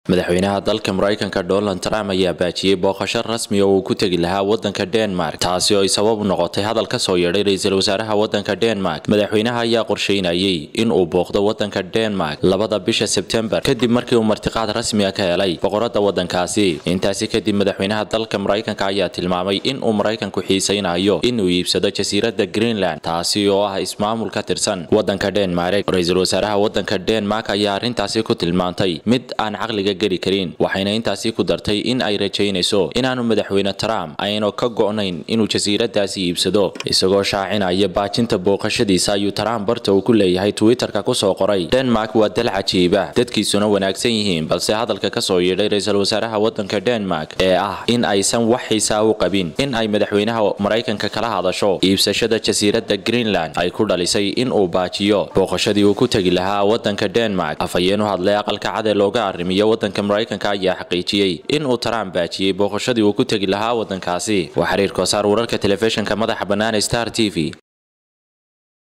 madaxweynaha dalka maraykanka donald trump ayaa baajiyey booqasho rasmi oo uu ku tegi lahaa wadanka denmark taasi oo ay sabab u noqotay hadal ka soo yeedhay ra-iisul wasaaraha wadanka denmark madaxweynaha ayaa qorsheynayay in uu booqdo wadanka denmark labada bisha sebtembar kadib markii uu martiqaad rasmiga ka helay boqorada wadankaasi intaasi kadib madaxweynaha dalka maraykanka ayaa tilmaamay in uu maraykanku xiisaynayo inuu iibsado jasiirada greenland taasi oo ah ismaamul ka tirsan wadanka denmark ra-iisul wasaaraha wadanka denmark ayaa arrintaasi ku tilmaantay mid aan caqliga geli karin waxayna intaasi ku dartay in ay rajaynayso inaanu madaxweyne trump aynu ka go'nayn inuu jasiiradaasi iibsado isagoo shaacinaya baajinta booqashadiisa ayuu trump barta uu ku leeyahay twitterka kusoo qoray denmark waa dal cajiiba dadkiisuna wanaagsan yihiin balse hadalka kasoo yeedhay ra-iisul wasaaraha wadanka denmark ee ah in aysan wax xiisaa u qabin in ay madaxweynaha maraykanka kala hadasho iibsashada jasiirada greenland ay ku dhalisay in uu baajiyo booqashadii uu ku tegi lahaa wadanka denmark afhayeen u hadlay aqalka cad ee looga arrimiyo wadanka maraykanka ayaa xaqiijiyey in uu trump baajiyey booqashadii uu ku tegi lahaa wadankaasi waa xiriir koosaar wararka telefishinka madaxa bannaan star t v